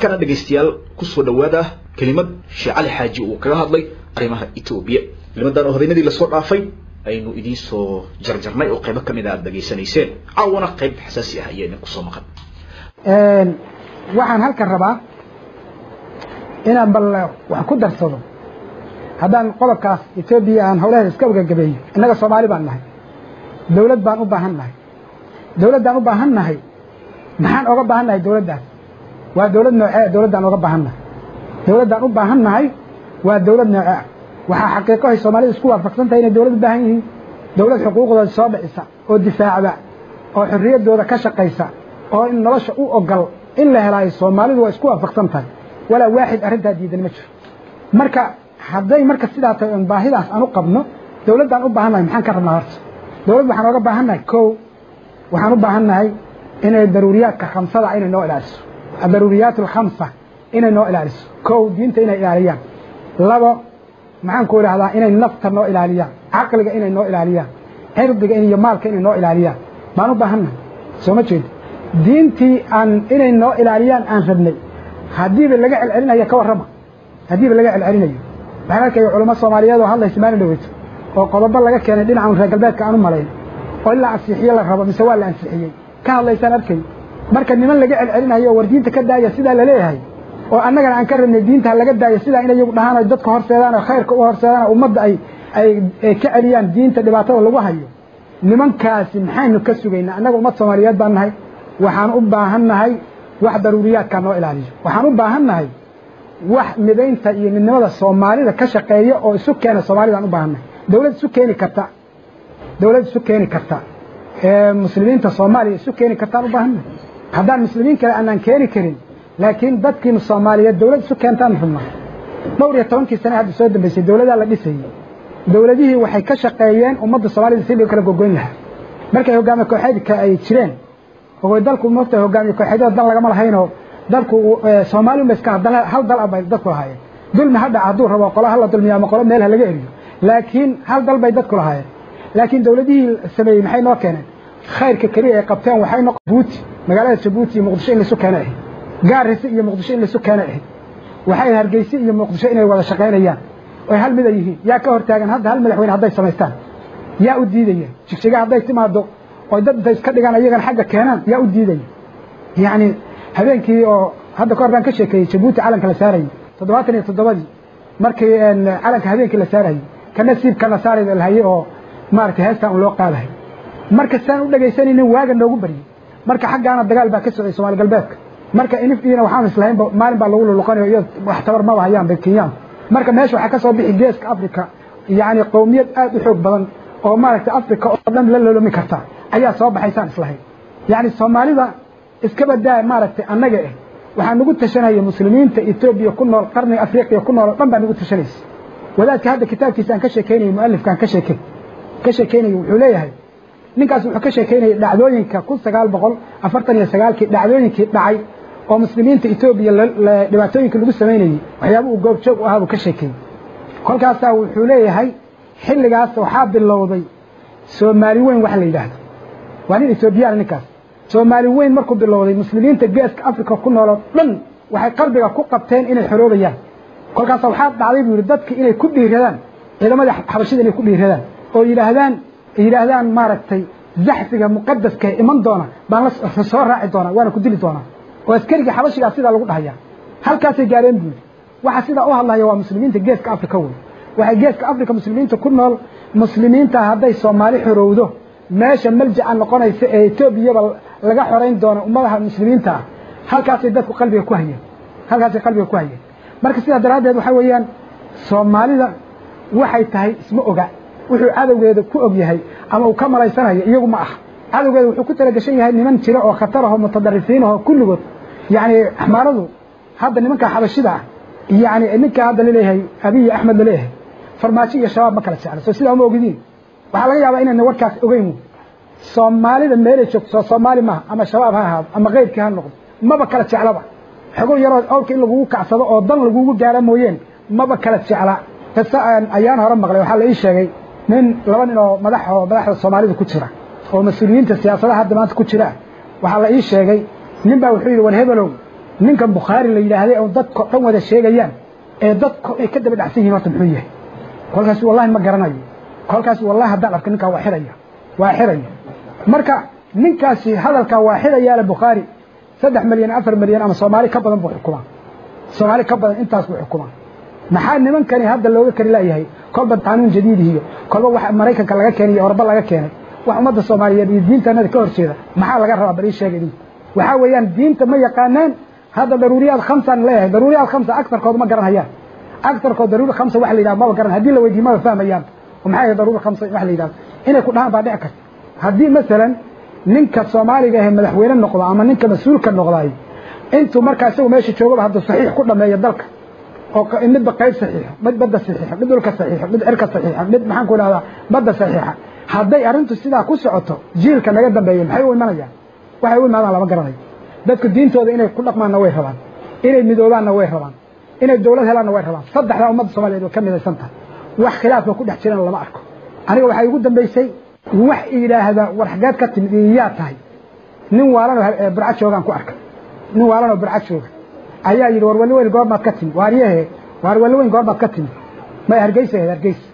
markana dhegaystayaal kusoo dhowaada kelimad sheekh cali xaaji uu kaga hadlay arrimaha etoobiya kelimadan oo habeenadii lasoo dhaafay aynu idiin soo jarjarnay oo qaybo kamid a aada dhageysanayseen caawana qayb xasaasi ah ayaa idin kusoo maqan waxaan halkan rabaa inaan bal wax ku darsado haddaan qodobkaas etoobiya aan hawlaheeda iska gagabeeyo innaga soomaali baan nahay dawlad baan u baahan nahay dawladdaan u baahan nahay maxaan oga baahan nahay dawladdaas waa dawlad noocee dawladdaan oga baahan nahay dawladdaan u baahan nahay waa dawlad noocee waxaa xaqiiqahay soomaalida isku waafaqsan tahay inay dawlad u baahan yihiin dawlad xuquuqdooda soo dhicisa oo difaacda oo xorriyaddooda ka shaqaysa oo in nolosha u ogol in la helaayo soomaalidu waa isku waafaqsan tahay walaa waaxid arrintaa diidan ma jiro marka hadday marka sidaa tahay oon baahidaas aan u qabno dawladdaan u baahan nahay maxaan ka rabnaa horta dawladd waxaan ooga baahan nahay kow waxaan u baahan nahay inay daruuriyaadka khamsada inay noo ilaaliso adaruuriyaat alkhamsa inay noo ilaaliso kow diinta inay ilaaliyaan labo maxaan ku idhahdaa inay nafta noo ilaaliyaan caqliga inay noo ilaaliyaan cirdiga iyo maalka inay noo ilaaliyaan baan u baahan nahay soo ma jeedo diintii aan inay noo ilaaliyaan aan rabnay haddiiba laga celcelinayo ka warrama haddiiba laga celcelinayo waxaan arkaya culamo soomaaliyeed oo hadlaysa maalin dhaweyto oo qodobo laga keenay dhinacan reer galbeedka aan u malayn oo in la ansixiye la rabo mise waa la ansixiyey ka hadlaysaan arkay marka niman laga celcelinayo oo war diinta ka daaya sidaa laleeyahay oo annagana aan ka rabnay diinta laga daayo sidaa in iyagu dhahaan ay dadka horseedaan oo khayrka u horseedaan ummadda ay ay ka celiyaan diinta dhibaatada lagu hayo nimankaasi maxaynu ka sugaynaa annaga ummad soomaaliyeed baan nahay waxaan u baahan nahay wax daruuriyaadkaa noo ilaaliyo waxaan u baahan nahay wax midaynta iyo midnimada soomaalida ka shaqeeya oo isu keena soomaalidaan u baahan nahay dawlad isu keeni karta dawlad isu keeni karta ee muslimiinta soomaaliya isu keeni kartaan u baahan nahay haddaan muslimiin kale aanaan keeni karin laakiin dadkiina soomaaliyeed dawlad isu keentaan rabnaa dhowr iyo tobankii sane hadda soo dambaysay dawladaa la dhisayey dawladihii waxay ka shaqeeyeen ummadda soomaalida si loo kala gogoyn lahaa markay hogaamiye kooxeedka ay jireen oo dalku moogta hogaamiye kooxeedyada dan lagama lahaynoo dalku soomaali unba iska hal dal abay dadku lahaayeen dulmi ha dhaca hadduu rabo qolo hala dulmiyo ama qolo meel ha laga eriyo laakiin hal dal bay dadku lahaayeen laakiin dawladihii sameeyey maxay noo keeneen khayrka keliya ay qabteen waxay noqon jabuuti magaalada jabuuti iyo muqdisho in laisu keena ahayd gaarisa iyo muqdisho in laisu keena ahayd waxay hargeyse iyo muqdisho inay wada shaqaynayaan oy hal mid ay yihiin yaa ka hortaagan hadda hal madaxweyne hadday samaystaan yaa u diidaya jigjiga hadday timaado oy dad intay iska dhigaan iyagana xagga keenaan yaa u diidaya yacni habeenkii oo hadda kahor baan ka sheekeeyey jabuuti calanka la saarayey toddobaatan iyo toddobadii markii calanka habeenkii la saarayey kana siibkana saarayda lahayey oo maaragtay heestaan un loo qaadahay marka saan u dhegaysanaynin waaga noogu baryey marka xaggaana dagaal baa ka socday soomaali galbeedka marka inif iyana waxaan islahaynba maalin baa lagu luluqanayo iyo wax tabar maba hayaan bay kenyaan marka meesha waxaa ka soo bixi geeska africa yacni qowmiyad aad u xoog badan oo maaragtay africa oo dhan la lolomi karta ayaa soo baxaysaan islahayn yacni soomaalida iska badaa maaragtay annaga eh waxaa nagu tashanaya muslimiinta etoobiya ku nool qarniga afriqiya ku nool oo dhan baa nagu tashanaysa wadaadka hadda kitaabkiisa aan ka sheekeynayay mualifkaan ka sheekey ka sheekeynayay wuxuu leeyahay ninkaas wuxuu ka sheekeynayay dhacdooyinka kun sagaal boqol afartan iyo sagaalkii dhacdooyinkii dhacay oo muslimiinta etoobiya dhibaatooyinka lagu samaynayey waxyaaba uu goobjoog u ahaa buu ka sheekeeyey kolkaasaa wuxuu leeyahay xilligaas waxaa bilowday soomaali weyn wax la yidhaahdo waa nin etoobiyaan ninkaas soomaali weyn markuu bilowday muslimiinta geeska africa ku nooloo dhan waxay qalbiga ku qabteen inay xoroobayaan kolkaasa waxaa dhacday buu yidhi dadka inay ku dhiiradaan ciidamadii xabashida inay ku dhiiradaan oo yidhaahdaan yidhaahdaan maaragtay zaxfiga muqadaska iman doona baan la soo raaci doonaa waana ku dili doonaa oo askarigii xabashigaa sidaa lagu dhahayaa halkaasay gaareen buu yidhi waxa sidaa u hadlaya waa muslimiinta geeska africa wey waxay geeska africa muslimiinta ku nool muslimiinta hadday soomaali xorowdo meesha maljaca noqonaysa ee etoobiyaba laga xorayn doono ummadaha muslimiinta ah halkaasay dadku qalbiga ku hayeen halkaasay qalbiga ku hayeen marka sidaa daraaddeed waxaa weeyaan soomaalida waxay tahay isma oga wuxuu cadowgeeda ku og yahay ama uu ka malaysanayo iyagu ma ah cadowgeeda wuxuu ku talagashan yahay niman jira oo khatar ahoo mutadarifiin ahoo kulligood yacni axmaaradu hadda nimanka xabashida ah yacni ninka hadda laleeyahay abiy axmed laleeyahay farmaajo iyo shabaab ma kala jeclo soo sidaa uma ogidiin waxaa laga yaabaa inayna warkaas ogeyn soomaalida meelay joogto soo soomaali maaha ama shabaab ha ahaado ama keyrkii ha noqdo maba kala jeclaba xogo yaroo awrka in lagugu kacsado oo dan lagugu gaara mooyeen maba kala jecla qisa ayaan hore maqlay waxaa la ii sheegay nin laba nin oo madax oo madaxda soomaalida ku jira oo mas-uuliyiinta siyaasadaha hadda maanta ku jira waxaa la ii sheegay nin baa wuxuu yidhi war hebelow ninkan bukhaari la yidhaahday oo dadko dhan wada sheegayaan ee dadko ay ka daba dhacsan yihin horta muxuu yahay kolkaas wallahi ma garanayo kolkaas wallahi haddaan arka ninkaa waa xiraya waa xiraya marka ninkaasi hadalkaa waa xirayaale bukhaari saddex milyan afar milyan ama soomaali ka badan buu xukumaa soomaali ka badan intaas buu xukumaa maxaa nimankani hadda looga kari laayahay kolba qaanuun jadiidihiyo kolba wax maraykanka laga keenay iyo orba laga keenay wax ummadda soomaaliyeed iyo diintanada ka horjeeda maxaa laga rabaa bal ii sheega idinku waxaa weeyaan diinta ma yaqaanaan hadda daruuriyaad khamsaan leeyahay daruuriyaad khamsa agtarkood ma garanayaan agtarkood daruuri khamsa wax la yidhaha maba garan haddii la weydiiyo maba fahmayaan oo maxaa yahay daruuri khamsa wax la yidhahdo inay ku dhahaan baa dhici karta haddii masalan ninka soomaaliga ahe madaxweyne noqdo ama ninka mas-uulka noqdaay intuu markaa isagu meesha joogaba hadduu saxiix ku dhameeyo dalka oo midba qayb saxiixo mid badda saxiixo mid dhulka saxiixo mid cirka saxiixo mid maxaan ku idhahdaa badda saxiixa hadday arrintu sidaa ku socoto jiilka naga dambeeya maxay u imanayaan waxay u imaadaan lama garanayo dadku diintooda inay ku dhaqmaanna way rabaan inay midoobaanna way rabaan inay dowlad helaanna way rabaan saddexdaa ummadda soomaliyeed way ka midaysan tahay wax khilaafka ku dhex jirana lama arko aniga waxaa igu dambaysay wax yidhaahda war xageed ka timid iyo yaa tahay nin waalanoo burcad joogaan ku arkay nin waalanoo burcad jooga ayaa yidhi war wali weyn goormaad ka timid waaryahe waar wali weyn goormaad ka timid may hargeysa ahayd hargeysa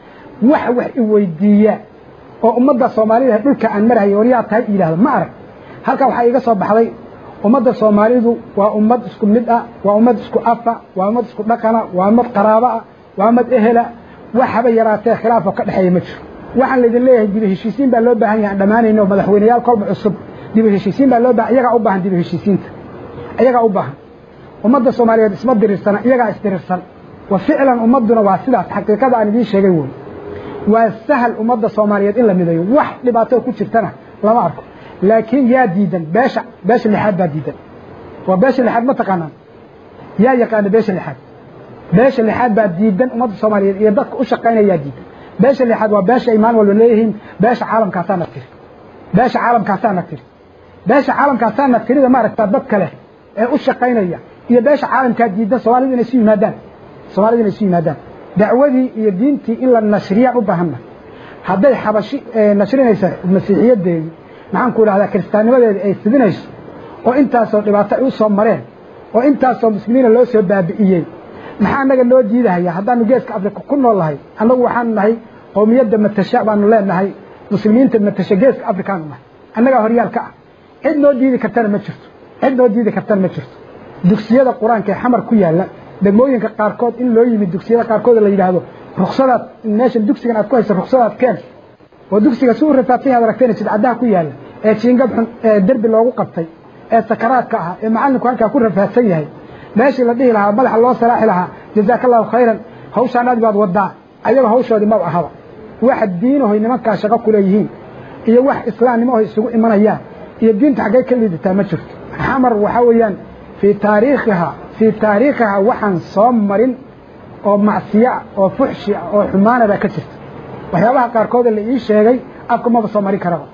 wax wax i weydiiya oo ummadda soomaalida dhulka aan marahaya war yaa tahay yidhahda ma arag halkan waxaa iiga soo baxday ummadda soomaalidu waa ummad isku mid ah waa ummad isku afa waa ummad isku dhaqana waa ummad qaraabo ah waa ummad ehela wax haba yaraatee khilaafoo ka dhexeeya ma jiro waxaan laydin leeyahay dibu heshiisiin baa loo baahan yahay aan dhammaanayno madaxweyneyaal kolba cusub dibu heshiisiin baa loo baahan iyagaa u baahan dibu heshiisiinta iyagaa u baahan ummadda soomaaliyeed isma diriirsana iyagaa isdirirsan wa ficlan ummadduna waa sidaas xaqiiqada aan idiin sheegay woy waa sahal ummadda soomaaliyeed in la midayo wax dhibaato ku jirtana lama arko laakiin yaa diidan beesha beesha lixaad baa diidan waa beesha lixaad ma taqaanaan yaa yaqaana beesha lixaad beesha lixaad baa diidan ummadda soomaaliyeed iyo dadka u shaqaynaya yaa diidan beesha lixaad waa beesha imaan walba leeyihiin beesha caalamkaasaana tiri beesha caalamkaasaana tiri beesha caalamkaasaana tirida maaragtaa dad kale ee u shaqaynaya iyo beesha caalamkaa diidan soomaalidu inay isu yimaadaan soomaalidu inay isu yimaadaan dacwadii iyo diintii in la nashriyaan u baahanna hadday xabashi nashrinaysa masiixiyadeedii maxaan ku idhahdaa kiristaannimadeedii ay fidinayso oo intaasoo dhibaato ay u soo mareen oo intaasoo muslimiina loo soo baabi'iyey maxaa annaga noo diidahaya haddaanu geeska afrika ku nool nahay annagu waxaanu nahay qowmiyadda matasha baanu leenahay muslimiinta matasha geeska afrikaanu nahay annagaa horyaal ka ah cid noo diidi kartana ma jirto cid noo diidi kartana ma jirto dugsiyada qur-aanka ee xamar ku yaalla degmooyinka qaarkood in loo yimid dugsiyada qaarkood la yidhaahdo ruksadaad meeshan dugsigan aad ku haysa ruksadaad keen oo dugsiga si u rafaadsan yaad aragteen jidcadaha ku yaalla ee jiingad xun ee derbi loogu qabtay ee sakaraadka ah ee macallinku halkaa ku rafaadsan yahay meeshii la dhihi lahaa madaxa loo salaaxi lahaa jazaaka allahu khayran hawshaanaadi baad wadaa ayaga hawshoodii maba ahaba wax diinahoy nimankaa shaqo ku leeyihiin iyo wax islaamnimahoy isugu imanayaan iyo diinta xaggay ka liidataa ma jirto xamar waxaa weeyaan fii taariikhiha fii taariikhiha waxaan soo marin oo macsiya oo fuxshi ah oo xumaana baa ka jirta waxyaabaha qaarkooda la ii sheegay afka maba soo marin karaba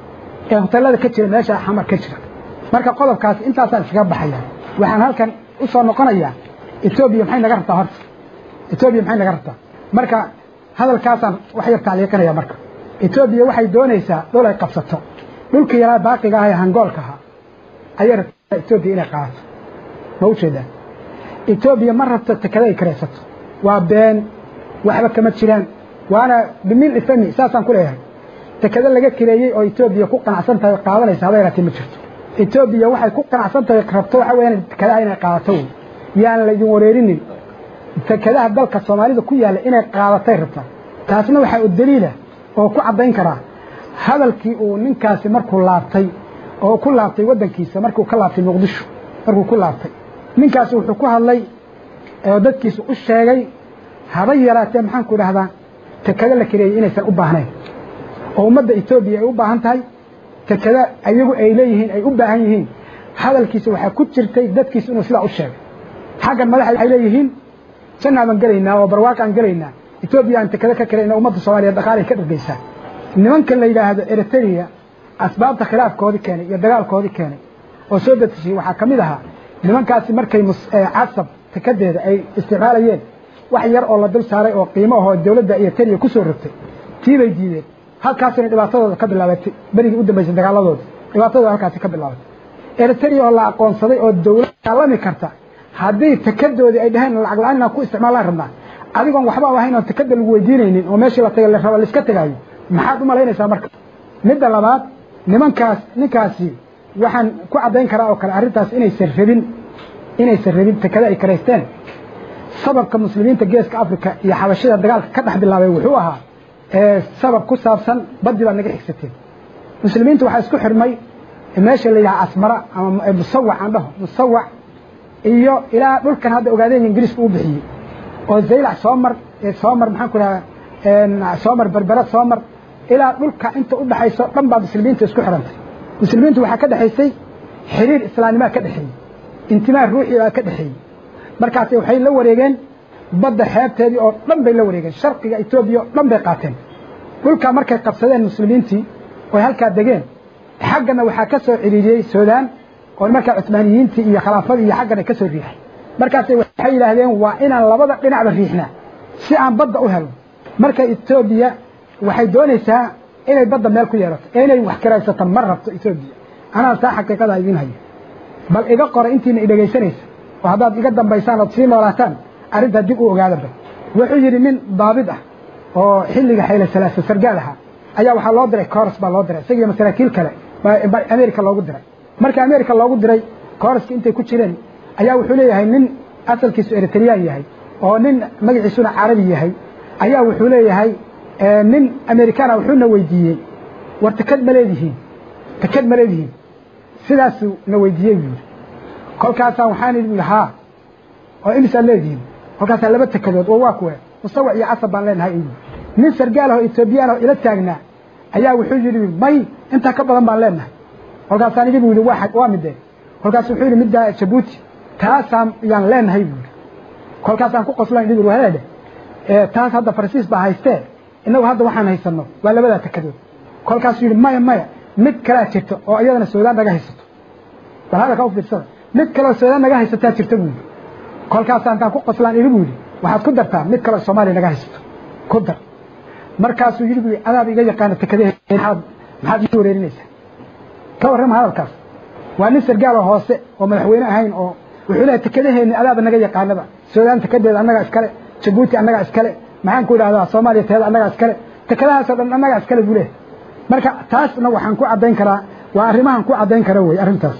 ee hoteelada ka jira meesha xamar ka jira marka qodobkaas intaasaan iskaga baxaya waxaan halkan u soo noqonayaa etoobiya maxay naga rabtaa horta etoobiya maxay naga rabtaa marka hadalkaasaan wax yar tacliiqinaya marka etoobiya waxay doonaysaa dhul ay qabsato dhulkii yaraa baaqiga ah ee hangoolka ahaa ayay rabtaa etoobiya inay qaadato ma u jeedaan etoobiya ma rabto tekada ay karaysato waa been waxba kama jiraan waana bimil ifami saasaan ku leeyahay tekada laga kireeyey oo etoobiya ku qanacsan tahay qaadanaysa haba yaraatee ma jirto etoobiya waxay ku qanacsan tahay rabto waxa weeyaan tekadaha inay qaadato wey yaan laydin wareerinin tekadaha dalka soomaalida ku yaalla inay qaadatay rabtaa taasna waxaa u daliila oo ku caddayn karaa hadalkii uu ninkaasi markuu laabtay oo ku laabtay waddankiisa markuu ka laabtay muqdisho markuu ku laabtay ninkaasi wuxuu ku hadlay oo dadkiisa u sheegay haba yaraatee maxaan ku idhahdaa tekado la kareeyey inaysan u baahnayn oo ummadda etoobiya ay u baahan tahay tekada ayagu ay leeyihiin ay u baahan yihiin hadalkiisa waxaa ku jirtay dadkiisa inuu sidaa u sheegay xaggan madaxa waxay leeyihiin jannaa baan gelaynaa oo barwaaqaan gelaynaa etoobiya aan tekado ka karayna ummadda soomaaliya dhaqaalay ka dhargaysaa nimanka la yidhaahdo eritrea asbaabta khilaafkoodii keenay iyo dagaalkoodii keenay oo soo detishay waxaa ka mid ahaa nimankaasi markay casab tekadeeda ay isticmaalayeen wax yar oo la dul saaray oo qiimo ahoo dowladda eritrea ku soo rogtay tii bay diideen halkaasina dhibaatadooda ka bilaabatay berigii u dambaysay dagaaladooda dhibaatadooda halkaasi ka bilaabatay eritrea oo la aqoonsaday oo dawlad daalami karta haddii takadoodii ay dhaheen lacag la-aan inaan ku isticmaalaan rabnaa adigoon waxba ahayn oon takada lagu weydiinaynin oo meeshii la taga la raba laiska tegaayo maxaad u malaynaysaa marka midda labaad nimankaas ninkaasi waxaan ku caddayn karaa oo kale arrintaas inaysan rabin inaysan rabin takada ay karaysteen sababka muslimiinta geeska africa iyo xabashida dagaalka ka dhex bilaabay wuxuu ahaa sabab ku saabsan baddi baad naga xigsateen muslimiinta waxaa isku xirmay meesha la yidhaha asmara ama musawac aan dhaho musawac iyo ilaa dhulkan hadda ogaadeen ingiriisku u bixiyey oo zaylac soo mar soo mar maxaan ku dhaha soo mar berbera soo mar ilaa dhulka inta u dhaxayso dhan baa muslimiinta isku xirantay muslimiintu waxaa ka dhexaysay xiriir islaanimaa ka dhexeeyey intimaa ruuxi baa ka dhexeeyey markaas waxay la wareegeen badda xeebteedii oo dhan bay la wareegeen sharqiga etoobiya oo dhan bay qaateen dhulkaa markay qabsadeen muslimiintii oy halkaa degeen xaggana waxaa ka soo ciriiriyey suudaan oo markaa cusmaaniyiintii iyo khilaafadii iyo xaggana ka soo riixay markaasay waxay yidhaahdeen waa inaan labada dhinacba riixnaa si aan badda u helno marka etoobiya waxay doonaysaa inay badda meel ku yeelato ee inay wax kiraysato ma rabto etoobiya anaa taa xaqiiqada idiin hayo bal iga qora intiina idhegaysanaysa oo haddaad iga dambaysaan ood sii noolaataan arrintaa dib u ogaadaba wuxuu yidhi nin daabid ah oo xilliga xayla salaasa sargaal ahaa ayaa waxaa loo diray coors baa loo diray isagiyo masaakiil kale america loogu diray marka america loogu diray coorska intay ku jireen ayaa wuxuu leeyahay nin asalkiisu eritreyaan yahay oo nin magaciisuna carabi yahay ayaa wuxuu leeyahay nin americana wuxuuna weydiiyey war takad ma leedihiin takad ma leedihiin sidaasuu na weydiiyey buu yidhi kolkaasaan waxaan idhi haa oo imisaad leedihiin kolkaasaa laba takadood oo waa kuwe musawac iyo casab baan leenahay uu nin sargaal oo etoobiyaan oo ila taagnaa ayaa wuxuu yidhi may intaa ka badan baan leenahay kolkaasaan idhi buu yidhi waa midee kolkaas wuxuu yidhi middaa jabuuti taasaan yaan leenahay buu yidhi kolkaasaan ku qoslan idhi buu haleedhe taas hadda farsiis baa haystee innagu hadda waxaan haysanno waa labadaa takadood kolkaasuu yidhi maya maya mid kalaa jirta oo iyadana suudaan naga haysato bal hadalka u fiirsada mid kaleo suudaan naga haysataa jirta buu yidhi kolkaasaan kaan ku qoslaan idhi buu yidhi waxaad ku dartaa mid kaleo soomaaliya naga haysato ku dar markaasuu yidhi buu adaab iga yaqaana takadahe maxaad maxaad ii wareerinaysaa ka warrama hadalkaas waa nin sargaaloo hoose oo madaxweyne ahayn oo wuxuu leehay takadaheenni adaaba naga yaqaanaba suudaan takadeeda annagaa iskale jabuuti annagaa iskale maxaan ku idhahdaa soomaaliya teeda annagaa iskale takadahaasoo dhan annagaa iskale buu leehay marka taasna waxaan ku caddayn karaa waa arrimahan ku caddayn kara wey arrintaas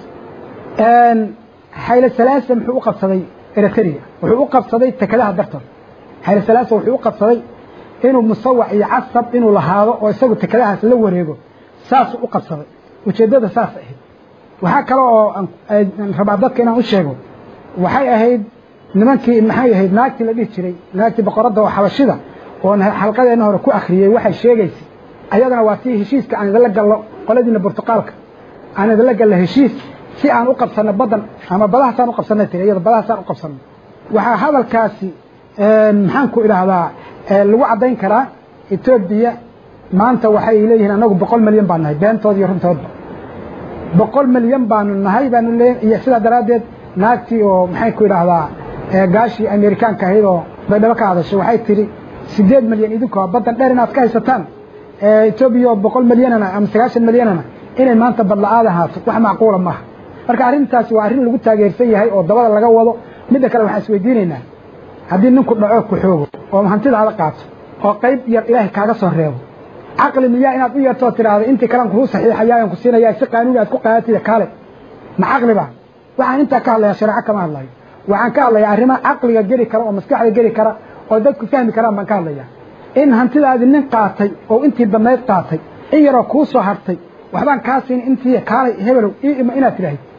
xayla salaasa muxuu u qabsaday eritrea wuxuu u qabsaday takadaha dartood xayla salaasa wuxuu u qabsaday inuu musawac iyo casab inuu lahaado oo isagu takadahaas la wareego saasuu u qabsaday ujeeddada saas ahayd waxaa kale oo rabaa dadka inaan u sheego waxay ahayd nimankii maxay ahayd naagtii la dhihi jiray naagtii boqoradda oo xabashida oo xalqadeenna hore ku akhriyey waxay sheegaysay ayadana waa tii heshiiska aan idinla gallo qoladiina burtuqaalka aan idinla gallo heshiis si aan u qabsanno baddan ama badahaasaan u qabsanay tiri iyada badahaasaan u qabsanno waxaa hadalkaasi maxaan ku idhaahdaa lagu caddayn karaa etoobiya maanta waxay leeyihiin annagu boqol milyan baan nahay beentood iyo runtoodba boqol milyan baanu nahay baanu leeyahay iyo sidaa daraaddeed naagtii oo maxay ku idhaahdaa gaashii amerikaanka ahayd oo baydhabo ka hadashay waxay tidhi siddeed milyan idinkoo baddan dheer inaad ka haysataan etoobiya oo boqol milyanana ama sagaashan milyanana inay maanta badla-aad ahaato wax macquula maaha marka arrintaasi waa arrin lagu taageersan yahay oo dabada laga wado midda kale waxaan isweydiinaynaa haddii ninku dhaco ku xoogo oo hantidaada qaato oo qayb yar ilaahay kaaga soo reebo caqli miyaa inaad u yeertoo tidhaahdo intii kalean kuu saxiixayaayan ku siinaya si qaanuuni aad ku qaadatida kaale ma caqli ba waxaan intaa ka hadlayaa shareeco kama hadlayo waxaan ka hadlayaa arrimaha caqliga geli kara oo maskaxda geli kara oo dadku fahmi karaan baan ka hadlayaa in hantidaadii nin qaatay oo intii damayd qaatay in yaroo kuu soo hartay waxbaan kaa siin intii kaalay hebelow ii ima inaad tidhaahid